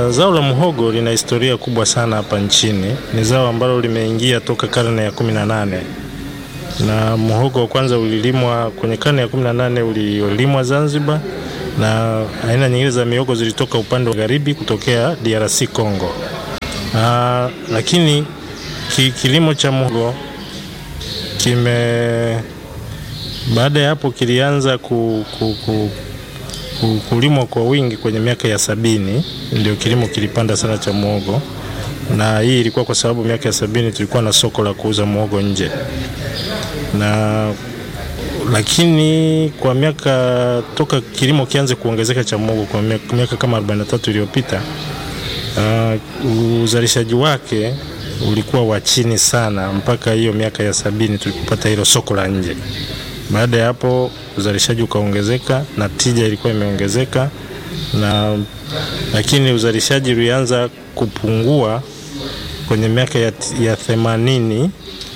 Uh, zao la muhogo lina historia kubwa sana hapa nchini. Ni zao ambalo limeingia toka karne ya 18 na muhogo wa kwanza ulilimwa kwenye karne ya 18 ulilimwa Zanzibar, na aina nyingine za mihogo zilitoka upande wa magharibi kutokea DRC Congo. Uh, lakini ki, kilimo cha muhogo kime baada ya hapo kilianza ku, ku, ku, ku, kulimwa kwa wingi kwenye miaka ya sabini, ndio kilimo kilipanda sana cha muhogo, na hii ilikuwa kwa sababu miaka ya sabini tulikuwa na soko la kuuza muhogo nje na lakini kwa miaka toka kilimo kianze kuongezeka cha muhogo kwa miaka, miaka kama 43 iliyopita uh, uzalishaji wake ulikuwa wa chini sana mpaka hiyo miaka ya sabini tulipopata hilo soko la nje. Baada ya hapo uzalishaji ukaongezeka na tija ilikuwa imeongezeka, na lakini uzalishaji ulianza kupungua kwenye miaka ya, ya themanini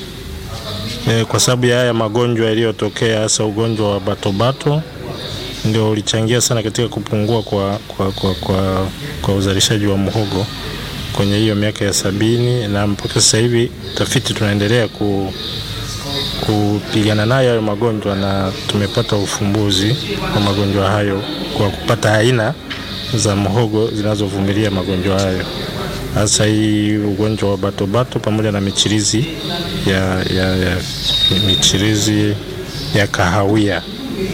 e, kwa sababu ya haya magonjwa yaliyotokea, hasa ugonjwa wa batobato ndio ulichangia sana katika kupungua kwa, kwa, kwa, kwa, kwa uzalishaji wa muhogo kwenye hiyo miaka ya sabini, na mpaka sasa hivi tafiti tunaendelea ku, kupigana nayo hayo magonjwa na tumepata ufumbuzi wa magonjwa hayo kwa kupata aina za muhogo zinazovumilia magonjwa hayo, hasa hii ugonjwa wa batobato pamoja na michirizi ya, ya, ya, michirizi ya kahawia ya,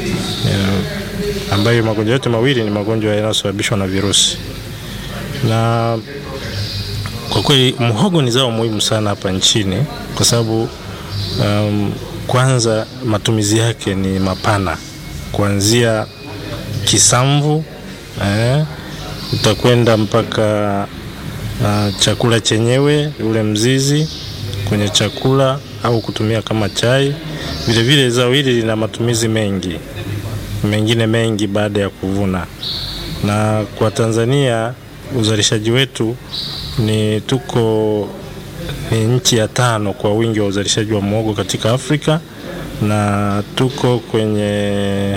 ambayo magonjwa yote mawili ni magonjwa yanayosababishwa na virusi. Na kwa kweli muhogo ni zao muhimu sana hapa nchini kwa sababu um, kwanza matumizi yake ni mapana kuanzia kisamvu eh, utakwenda mpaka uh, chakula chenyewe ule mzizi kwenye chakula au kutumia kama chai. Vilevile zao hili lina matumizi mengi mengine mengi baada ya kuvuna, na kwa Tanzania uzalishaji wetu ni tuko ni nchi ya tano kwa wingi wa uzalishaji wa muhogo katika Afrika na tuko kwenye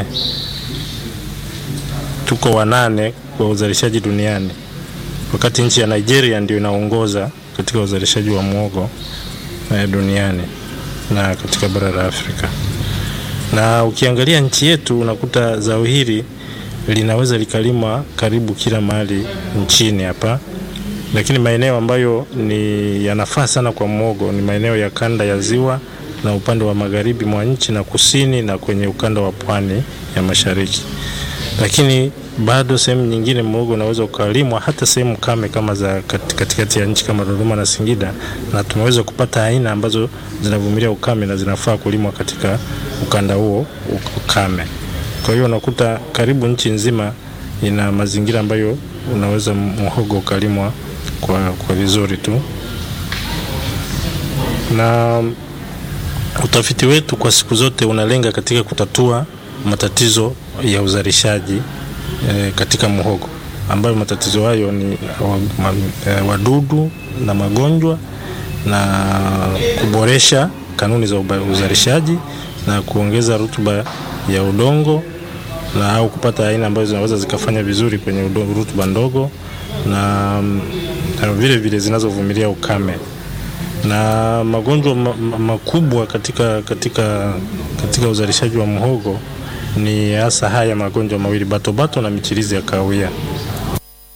tuko wanane kwa uzalishaji duniani, wakati nchi ya Nigeria ndio inaongoza katika uzalishaji wa muhogo eh, duniani na katika bara la Afrika. Na ukiangalia nchi yetu unakuta zao hili linaweza likalimwa karibu kila mahali nchini hapa lakini maeneo ambayo ni yanafaa sana kwa muhogo ni maeneo ya kanda ya ziwa na upande wa magharibi mwa nchi na kusini na kwenye ukanda wa pwani ya mashariki. Lakini bado sehemu nyingine muhogo unaweza ukalimwa hata sehemu kame kama za katikati ya nchi kama Dodoma na Singida, na tumeweza kupata aina ambazo zinavumilia ukame na zinafaa kulimwa katika ukanda huo ukame. Kwa hiyo unakuta karibu nchi nzima ina mazingira ambayo unaweza muhogo ukalimwa kwa, kwa vizuri tu. Na utafiti wetu kwa siku zote unalenga katika kutatua matatizo ya uzalishaji e, katika muhogo ambayo matatizo hayo ni wadudu na magonjwa na kuboresha kanuni za uzalishaji na kuongeza rutuba ya udongo na au kupata aina ambazo zinaweza zikafanya vizuri kwenye rutuba ndogo na, na vile vile zinazovumilia ukame na magonjwa ma, ma, makubwa katika, katika, katika uzalishaji wa muhogo ni hasa haya magonjwa mawili batobato na michirizi ya kahawia.